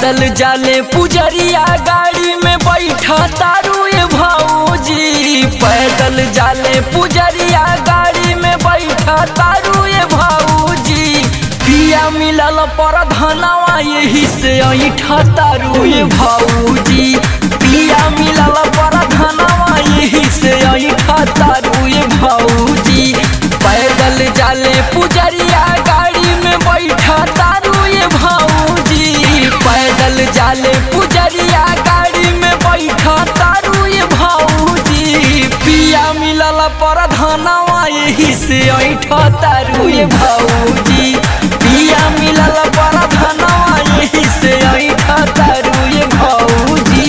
पैदल जाले पुजरिया गाड़ी में बैठा तारू ये भाऊजी पैदल जाले पुजरिया गाड़ी में बैठा तारू ये भाऊजी पिया मिलल पर धनवा यही से ऐठा तारू ये भाऊजी पिया मिलल पर धनवा यही से ऐठा तारू ये भाऊजी पैदल जाले पुजरिया गाड़ी में बैठा तारू ये भाऊजी पैदल जाले पुजरिया गाड़ी में बैठा तारू ये भाऊजी पिया मिलल पर धनवा यही से ऐठा तारू ये भाऊजी पिया मिलल पर धनवा यही से ऐठा तारू ये भाऊजी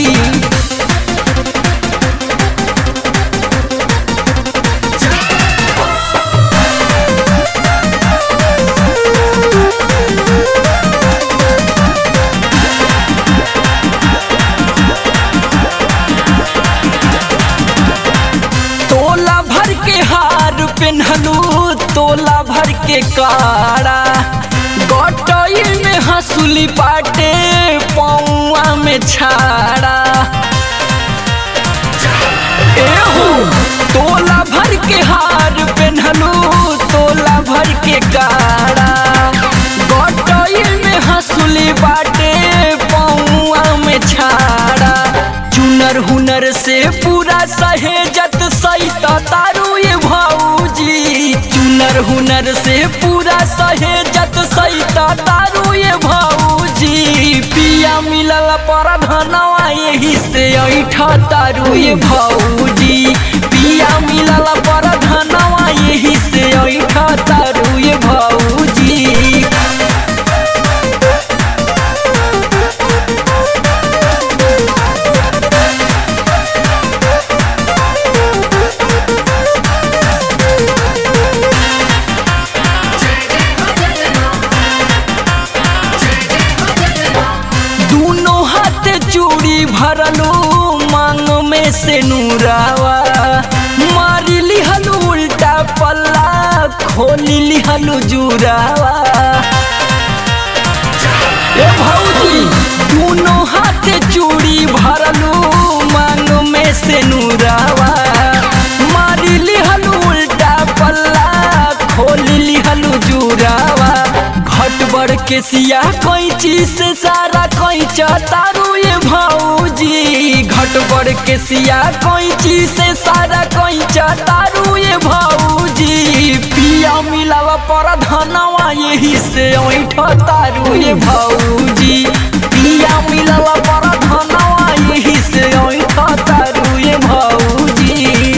तोला भर के हार पेन्हलू तोला भर के काड़ा गटई में हंसुली पाटे पौआ में छाड़ा एहो तोला भर के हार पेन्हलू तोला भर के काड़ा गटई में हंसुली बाटे पौआ में छाड़ा चुनर हुनर से पूरा सहेजत सैत तारू ये भाऊजी चुनर हुनर से पूरा सहेजत सैत तारू ये भाऊजी पिया मिलल पर धनवा यही से ऐठा तारू ये भाऊजी पिया मिलल पर धनवा यही से ऐठा तारू ये भाऊजी दोनों हाथ चूड़ी भरलू मांग में से नूरावा मारी लिहलू उल्टा पल्ला खोली लिहलू जुरावा ए भौजी दोनों हाथ चूड़ी भरलू मांग में से नूरावा मारी लिहलू उल्टा पल्ला खोली लिहलू जुरावा घट बड़ के सिया कैंची से सारा कैंचा तारू ये भाऊजी घट बड़ के सिया कैंची से सारा कैंचा तारू ये भाऊजी पिया मिलावा पर धनवा यही से ऐठा तारू ये भाऊजी पिया मिलावा पर धनवा यही से ऐठा तारू ये भाऊजी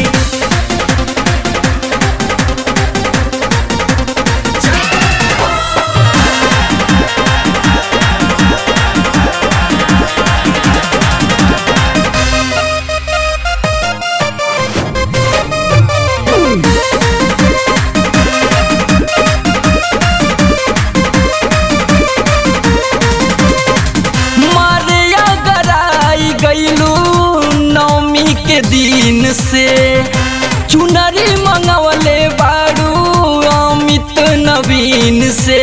मारे गराई गईलू नवमी के दिन से चुनरी मंगवले बाड़ू अमित नवीन से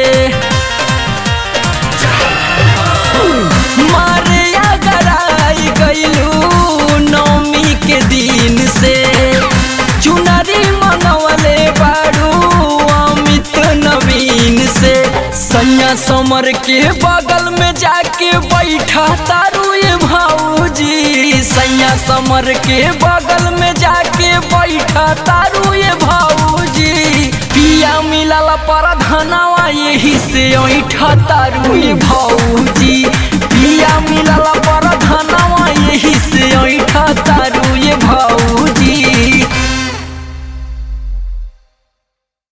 मारे गराई गईलू नवमी के दिन से चुनरी मंगवले बाड़ू अमित नवीन से सैया समर के बगल में जाके बैठा तारू ये भाऊजी सैया समर के बगल में जाके बैठा तारू ये भाऊजी पिया मिलल पर धनवा यही से ऐठा तारू ये भाऊजी पिया मिलल पर धनवा यही से ऐठा तारू